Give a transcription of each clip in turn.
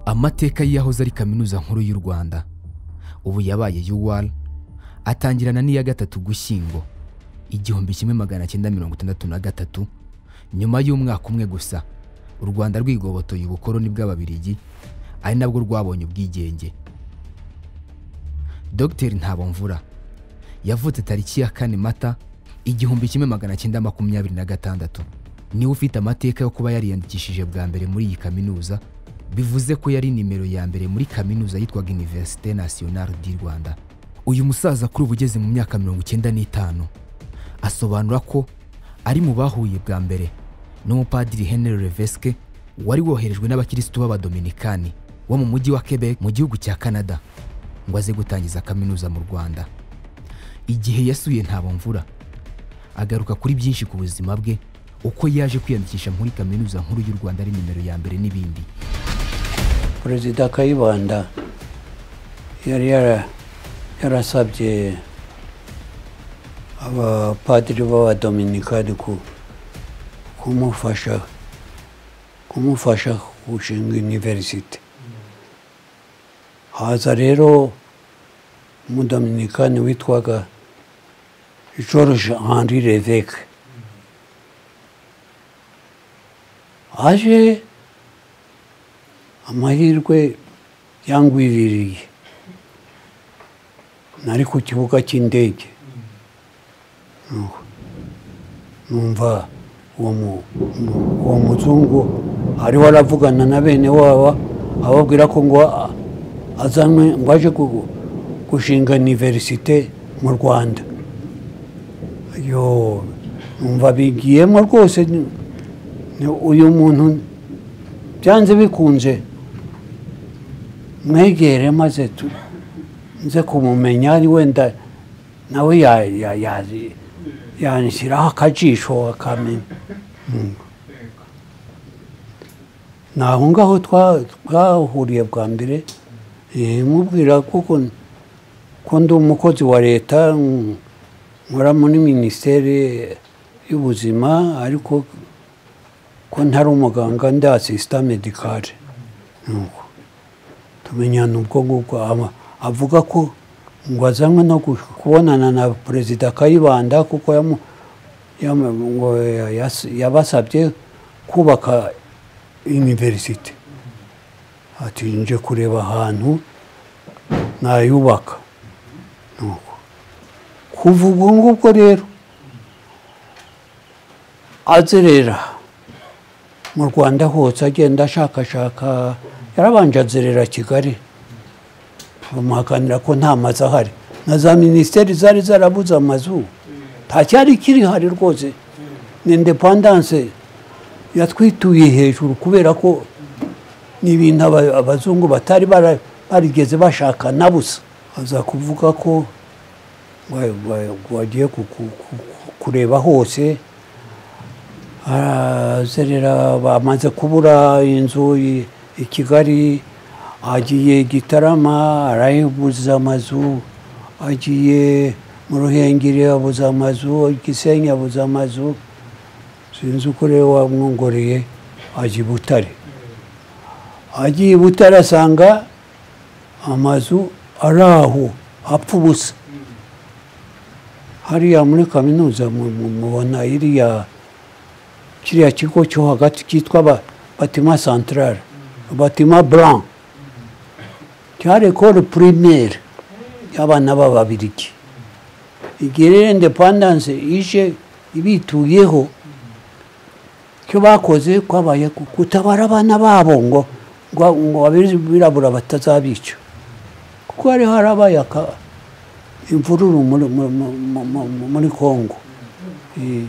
amateka y'iyahoze ari kaminuza nkuru y'u rwanda ubu yabaye UR atangirana n'iya gatatu gushyingo igihumbi kimwe magana cyenda mirongo itandatu na gatatu nyuma y'umwaka umwe gusa u rwanda rwigobotoye ubukoroni bw'ababirigi ari nabwo rwabonye ubwigenge dogiteri ntabomvura yavutse tariki ya kane mata igihumbi kimwe magana cyenda makumyabiri na gatandatu niwe ufite amateka yo kuba yariyandikishije bwa mbere muri iyi kaminuza bivuze ko yari nimero ya mbere muri kaminuza yitwaga Université Nationale du Rwanda uyu musaza kuri ubu ugeze mu myaka mirongo icyenda n'itanu asobanura ko ari mu bahuye bwa mbere n'umupadiri Henry Levesque wari woherejwe n'abakirisitu b'abadominikani bo mu mujyi wa Quebec mu gihugu cya Canada ngo aze gutangiza kaminuza mu Rwanda igihe yasuye Ntabomvura agaruka kuri byinshi ku buzima bwe uko yaje kwiyandikisha muri kaminuza nkuru y'u rwanda ari nimero ya mbere n'ibindi perezida kayibanda yari yara- yarasabye abapadiri b'abadominikani ku- kumufasha kumufasha gushinga univerisite haza rero umudominikani witwaga george henri leveke aje amahirwe yangwiririye nari ku kibuga cy'indege Nuko numva uwo mu- mu- uwo muzungu ariho aravugana na bene waba ababwira ko ngo a- azanwe ngo aje gu- gushinga iniverisite mu rwanda yo numva bigiyemo rwose ni- ni uyu muntu byanze bikunze mwegere maze tu- nze kumumenya ari wenda nawe ya- ya- ya- yanshyiraho akajisho akamenya Mm. ni aho ngaho twa- twahuriye bwa mbere eh, mubwira kuko ko ndi umukozi wa leta mm, nkora muri minisiteri y'ubuzima ariko ko ntari umuganga ndi asisita medikare nuko tumenyana ubwo ngubwo Ama- avuga ko ngo azanwe no gu- kubonana na perezida kayibanda kuko yamu- yamu- ngo ya- yas- yabasabye kubaka univerisite ati nje kureba ahantu nayubaka nuko kuva ubwo ngubwo rero azerera mu rwanda hose agenda ashakashaka yarabanje azerera kigali bamuhakanira ko nta mazu ahari na za minisiteri zari zarabuze amazu nta cyari kirihari rwose ni indepandanse yatwituye hejuru kubera ko ni ibintu aba- abazungu batari bara- barigeze bashaka na busa aza kuvuga ko wa- wa- wagiye ku- ku- ku- kureba hose arazerera bamaze kubura inzu i- i kigali agiye gitarama arabuze amazu agiye mu ruhengeri abuze amazu i gisenyi abuze amazu sinzi uko rero wamwongoreye ajya i butare agiye i butare asanga amazu ari aho apfa ubusa hariya muri kaminuza mu- mu- mubona iriya kiriya kigo cyo hagati cyitwa ba- batima centrale batima blanc cyari ekole primaire y'abana b'ababirigi igihe rero independance ije ibituyeho icyo bakoze kwabaye gu- gutabara abana babo ngo ngo ngo abirabura batazabica kuko hari harabaye aka- imvururu muri- muri- muri- muri- muri congo Eh,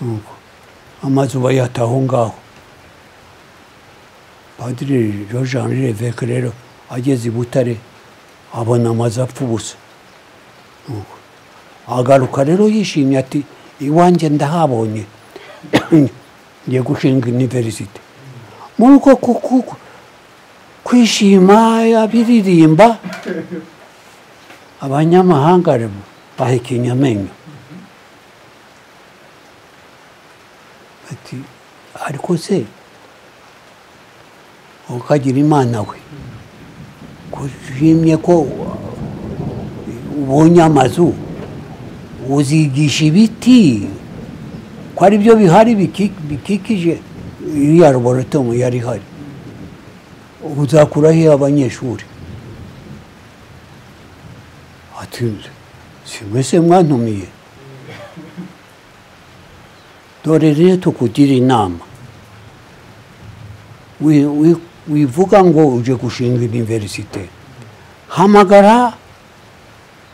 nuko amazu bayata aho ngaho padiri george henri leveke rero ageze i butare abona amazu apfa ubusa Nuko. agaruka rero yishimye ati iwanjye ndahabonye ngiye gushinga univerisite muri uko ku- ku- kwishima abiririmba abanyamahanga rero bahekenya amenyo ati ariko se ukagira imana we kushimye ko ubonye amazu uzigisha ibiti ko ari byo bihari biki- bikikije iriya laboratomu yari ihari uzakuraho abanyeshuri ati si mwese mwantumiye dore rero tukugira inama wi- wi- wivuga ngo uje gushinga iniverisite hamagara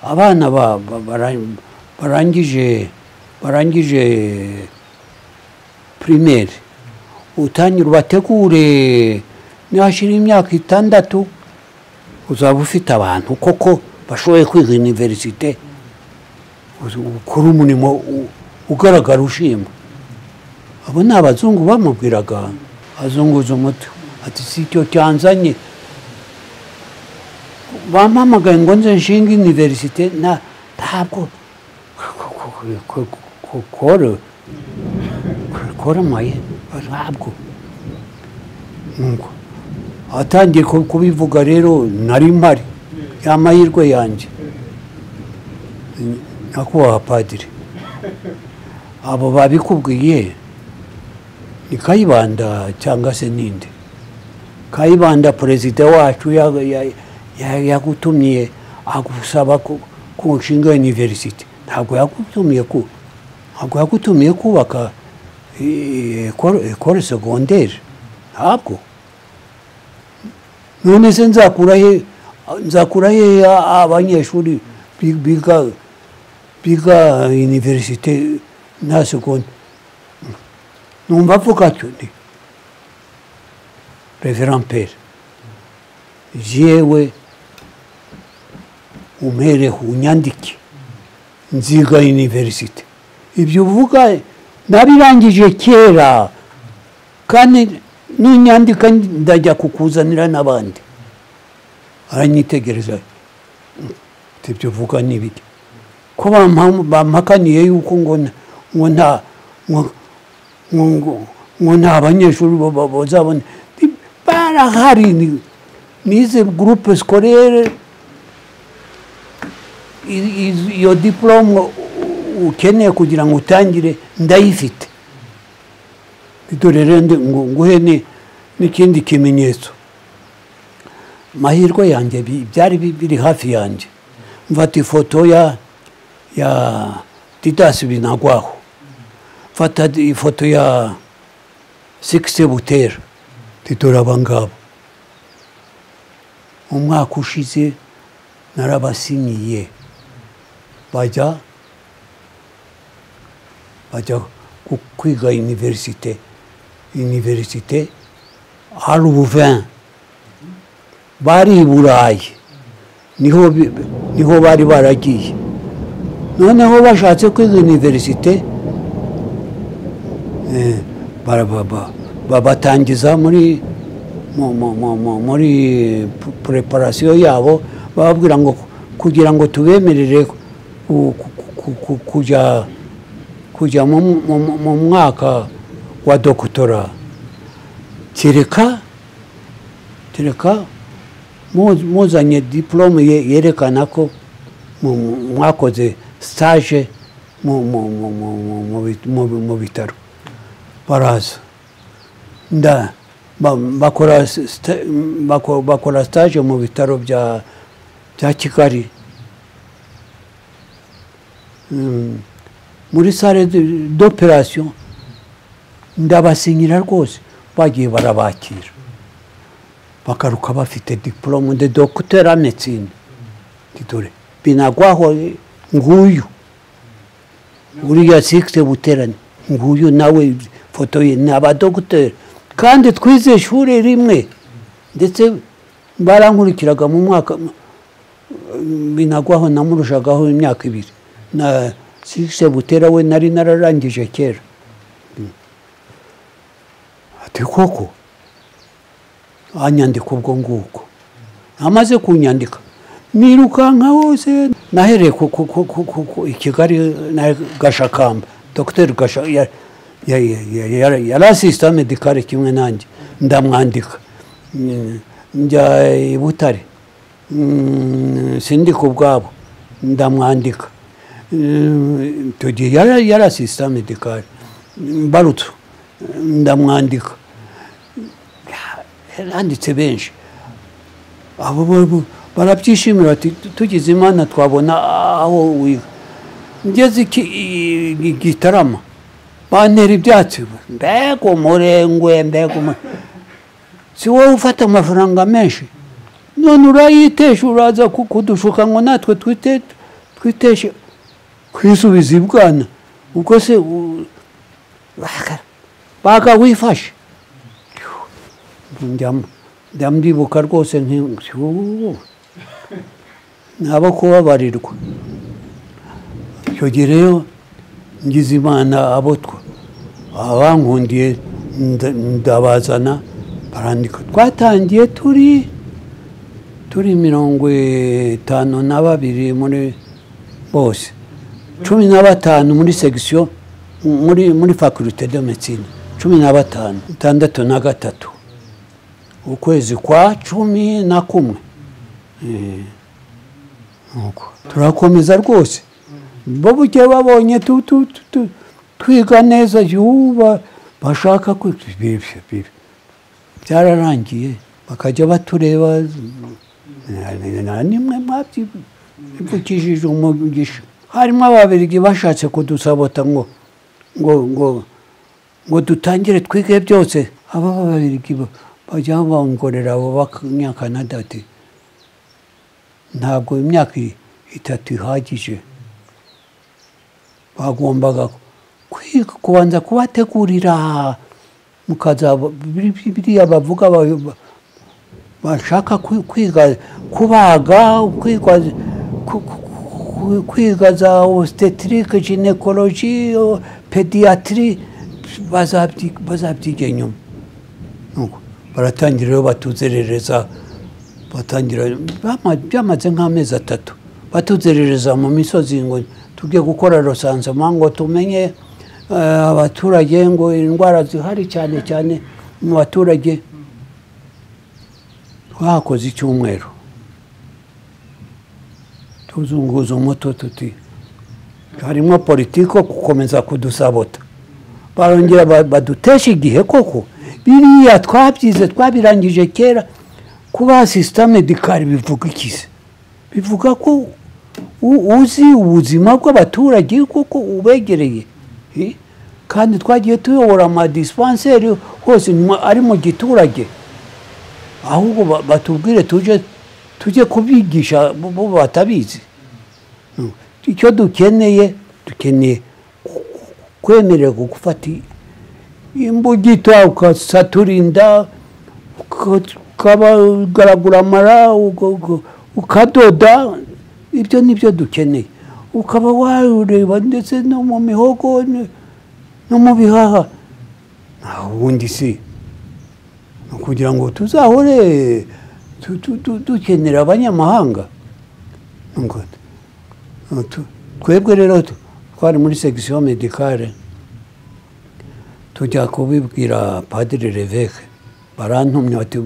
abana ba- ba- bara- barangije barangije pirimeri utangire ubategure nihashira imyaka itandatu uzaba ufite abantu koko bashoboye kwiga iniverisite uzi- ukore umurimo u- ugaragara ushimwa abo ni abazungu bamubwiraga azunguza umutwe ati si icyo cyanzanye bampamagaye ngo nze nshinga iniverisite na ntabwo kore koramaye ntabwo Nuko atangiye ku- kubivuga rero nari mpari yamahirwe yanjye nakubaha padiri abo babikubwiye ni kayibanda cyangwa se ninde kayibanda perezida wacu ya- ya- ya- yagutumye agusaba ku ku nshinga iniverisite ntabwo yagutumiye ku ntabwo yagutumiye kubaka ekore segonderi ntabwo none se nzakura he nzakura he abanyeshuri bi- biga biga iniverisite na segonde numva avuga atyo nti reverand pere jewe umpereho unyandike nziga iniverisite ibyo uvuga nabirangije kera kandi nunyandika ndajya kukuzanira n'abandi aranyitegereza ati ibyo uvuga ni ibiki ko bampa- bampakaniye yuko ngo nta- ngo nta ngo- ngo ngo- ngo nta banyeshuri bo- bo- bazabona Nti barahari ni- nize gurupe sikorere i- i- iyo diporome ukeneye kugira ngo utangire ndayifite dore rero ndi- ngo- nguhe ni- n'ikindi kimenyetso mahirwe yanjye bi- byari bi- biri hafi yanjye mfata ifoto ya ya didasi binagwaho mfata di- ifoto ya sikisi butera dore abangabo umwaka ushize narabasinyiye bajya bajya ku- kwiga iniverisite iniverisite hari ubuveni bari i burayi niho bi- niho bari baragiye noneho bashatse kwiga iniverisite eh, bara- ba- ba- babatangiza muri mu- mu- mu- mu- muri pu- pureparasiyo yabo bababwira ngo kugira ngo tubemerere ku- ku- ku- ku- kujya kujya mu, mu, mu- mu mwaka wa dokotora kereka kereka mu- muzanye diporome ye- yerekana ko mu- mu- mwakoze stage mu- mu- mu- mu- mu- mu bit- mu- mu- mu bitaro baraza nda ba- bakora s- sta- bako- bakora stage mu bitaro bya bya kigali Mm, muri sale de- d'operation ndabasinyira rwose bagiye barabakira bagaruka bafite diporome de docteur en médecine Nti dore binagwaho eh, nguyu uriya sikisi buterane nguyu nawe foto ye ni abadogiteri kandi twize ishuri rimwe ndetse barankurikiraga mu mwaka mm, binagwaho namurushagaho imyaka ibiri na sikisi butera we nari nararangije kera Mm. ati koko anyandika ubwo nguko amaze kunyandika nirukanka hose nahereye ku ku- ku- ku- ku- ku- i kigali na gashakamba dogiteri gasha ya- ya- ya- ya- ya- yari asisita medikare kimwe nanjye ndamwandika Mm, njya i butare Mm, sindika ubwabo ndamwandika Mm, icyo gihe yari yari asisita medikari mbarutso ndamwandika yaranditse benshi abo bo- bo- barabyishimira bati tugize imana twabona aho wiga ngeze iki- i- i- gitarama bantera ibyatsi mbega umurengwe mbega umurengwe si wowe ufata amafaranga menshi none urayitesha uraza ku- kudushuka ngo natwe twite twiteshe kwisubiza ibwana ubwo se u- baga- baga wifashe Njya- njya ndibuka rwose nti- nti ubu nabo kubabarirwa icyo gihe rero ngize imana abo twa- abankundiye nda- ndabazana barandika twatangiye turi turi mirongo itanu na babiri muri bose cumi na batanu muri segisiyo muri muri fakulite de medicine cumi na batanu itandatu na gatatu ukwezi kwa cumi na kumwe Eh, nuko. turakomeza rwose bo bugiye babonye tu- tu- tu- tu- twiga neza yuba bashaka kwi- bibyo bibyo byararangiye bakajya batureba nimwe mwabyivugishije umugisha harimo ababirigi bashatse kudusabota ngo ngo ngo ngo dutangire twige byose aba babirigi ba- bajya bongorera abo bakanyakanada ati ntabwo imyaka i- itatu ihagije bagombaga kwiga kubanza kubategurira mukaza biriya bavuga ba- ba- bashaka kwi- kwiga kubaga kwiga ku- ku- ku- kwiga za obstetric gynecology o- pediatry bazabyi- bazabyiga nyuma Nuko baratangira rero batuzerereza batangira bama- byamaze nk'amezi atatu batuzerereza mu misozi ngo tujye gukora rosansoma ngo tumenye eh, abaturage ngo indwara zihari cyane cyane mu baturage twahakoze icyumweru tuzunguza umuto tuti harimo politiko gukomeza kudusabota barongera ba- badutesha igihe koko biriya twabyize twabirangije kera kuba sisita medikari bivuga ikize bivuga ko u- uzi ubuzima bw'abaturage kuko ubegereye Eh? kandi twagiye tuyobora amadispenseri hose mu- ari mu giturage ahubwo ba- batubwire tujye tujye kubigisha bo- bo batabizi Mm. icyo dukeneye dukeneye ku- ku- kwemererwa gufata i- imbugita ukasatura inda uka- ukagaragura amara ugo- ugo- ukadoda ibyo ni byo dukeneye ukaba wareba ndetse no mu mihogo ni- no mu bihaha nta wundi si ni ukugira ngo tuzahore tu- tu- tu- dukenera abanyamahanga Ngo, eh, tu- twebwe rero tu- twari muri segisiyo medikare tujya kubibwira padiri reveke barantumye bati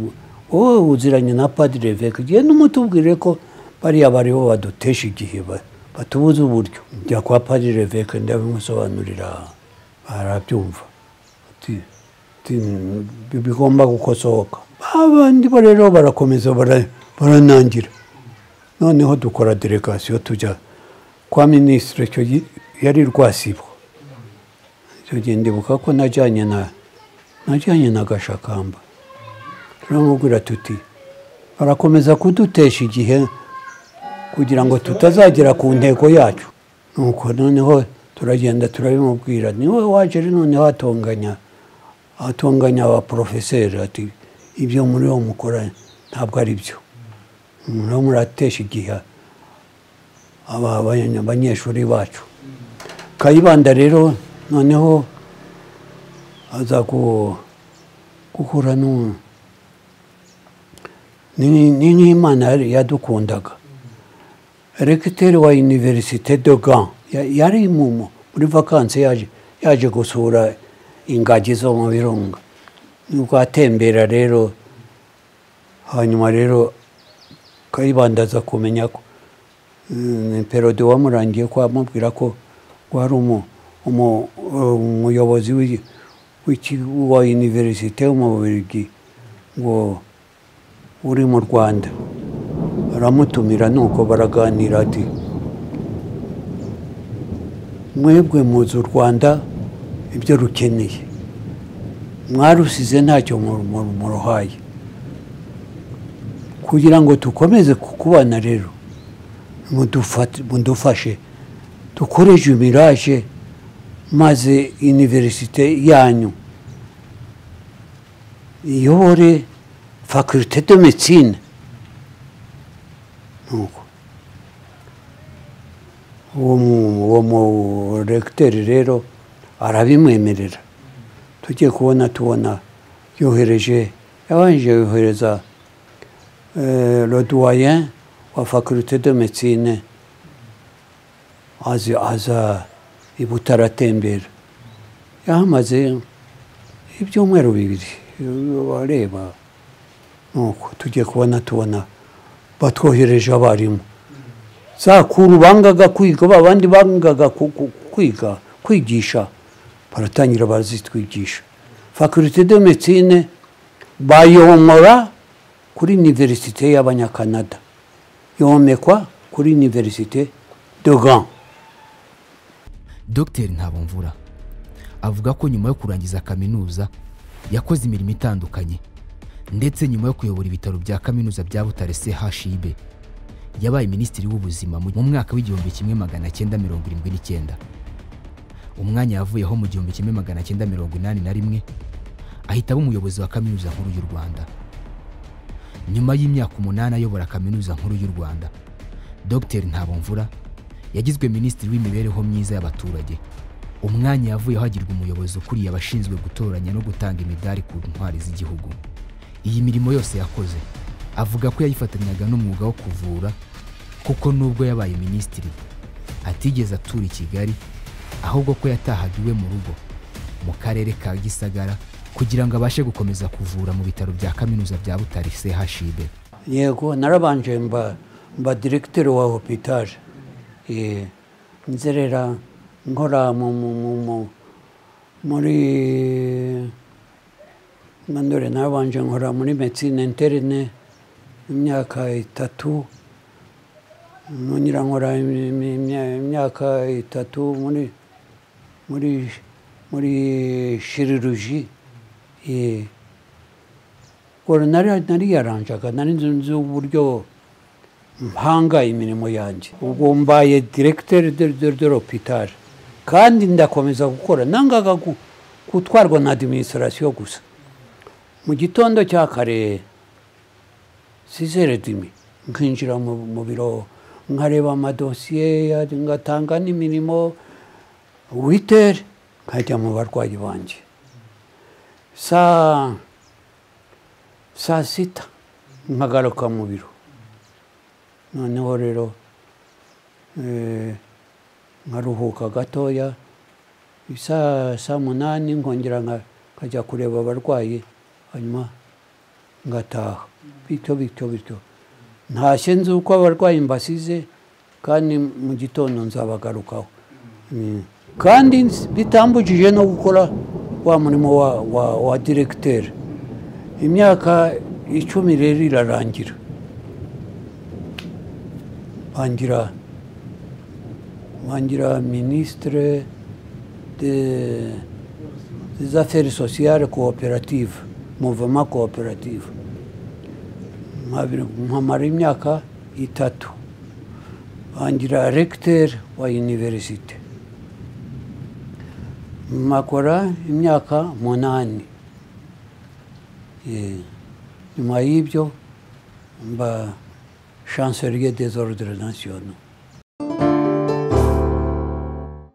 wowe uziranye na padiri reveke genda umutubwire ko bariya bariho badutesha igihe ba- batubuze uburyo njya kwa padiri reveke ndabimusobanurira barabyumva Ati- ati, "Bi- bigomba gukosoka abandi bo rero barakomeza bara- baranangira noneho dukora delegasiyo tujya kwa minisitiri icyo gihe yari rwasibo icyo gihe ndibuka ko najyanye na najyanye na gashakamba turamubwira tuti barakomeza kudutesha igihe kugira ngo tutazagera ku ntego yacu nuko noneho turagenda turabimubwira niwe waje rero noneho atonganya atonganya abaporofeseri ati ibyo muri wo mukora ntabwo ari byo muriho muratesha igihe aba abanya- abanyeshuri bacu kayibanda rero noneho aza ku- guhura n'u- ni ni nk'imana yari- yadukundaga regiteri wa iniverisite de gan yari mu- mu- muri vakansi yaje yaje gusura ingagi zo mu birunga nibwo atembera rero hanyuma rero kayibanda aza kumenya ko mm, perode wamurangiye ko amubwira ko wari umu- umu- umuyobozi w'i- w'iki- wa univerisite w'umubirigi ngo uri mu rwanda aramutumira nuko baraganira ati mwebwe muzi u rwanda ibyo rukeneye mwarusize ntacyo mu- mu- muruhaye kugira ngo dukomeze kukubana rero mudufate- mudufashe dukore jumiraje maze univerisite yanyu iyobore faculite de medicine nuko uwo mu- uwo muregiteri rero arabimwemerera tujye kubona tubona yohereje yabanje yohereza eh, le doyen wa faculite de medicine aza aza i butaratembera yahamaze ibyumweru bibiri areba nuko tujye kubona tubona batwohereje abarimu za kuru bangaga kwiga ba bandi bangaga ku- ku- kwiga kwigisha baratangira barazitwigisha faculite de medicine bayomora kuri universite y'abanyakanada yomekwa kuri universite de gand dogiteri ntabomvura avuga ko nyuma yo kurangiza kaminuza yakoze imirimo itandukanye ndetse nyuma yo kuyobora ibitaro bya kaminuza bya butare chib yabaye minisitiri w'ubuzima mu mu mwaka w'igihumbi kimwe magana cyenda mirongo irindwi n'icyenda umwanya yavuyeho mu gihumbi kimwe magana cyenda mirongo inani na rimwe ahita aba umuyobozi wa kaminuza nkuru y'u rwanda nyuma y'imyaka umunani ayobora kaminuza nkuru y'u rwanda dogiteri ntabomvura yagizwe minisitiri w'imibereho myiza y'abaturage umwanya yavuyeho agirwa umuyobozi ukuriye abashinzwe gutoranya no gutanga imidari ku ntwari z'igihugu iyi mirimo yose yakoze avuga ko yayifatanyaga n'umwuga wo kuvura kuko nubwo yabaye minisitiri atigeze atura i kigali ahubwo ko yatahaga iwe mu rugo mu karere ka gisagara kugira ngo abashe gukomeza kuvura mu bitaro bya kaminuza bya butare chib yego narabanje mba mba diregiteri wa hopitaje nzerera nkora mu- mu- mu- mu- muri mandore narabanje nkora muri medicine interne imyaka itatu nongera nkora imi- imi- imya- imyaka itatu muri muri muri chirurgie eh, ngo nari nariyaranjaga nari nzi nzi uburyo mpanga imirimo yanjye ubwo mbaye diregiteri de de de l'hôpital kandi ndakomeza gukora nangaga gu- gutwarwa na administration gusa mu gitondo cya kare sizere dimi nkinjira mu mu biro nkareba amadosiye ya- ngatanga n'imirimo witere nkajya mu barwayi banjye saa saa sita nkagaruka mu biro noneho rero eh, nkaruhuka gatoya isaa saa munani nkongera nka- nkajya kureba abarwayi hanyuma ngataha bityo bityo bityo ntashye nzi uko abarwayi mbasize kandi mu gitondo nzabagarukaho Mm. kandi nz- bitambujije no gukora wa murimo wa, wa, wa diregiteri imyaka icumi rero irarangira bangira bangira ministre de, des affaires sociales coopérative mouvement coopérative Nkabiri- nkamara imyaka itatu bangira recteur wa universite makora imyaka munani Eh, nyuma y'ibyo mba chancelier des ordres nationaux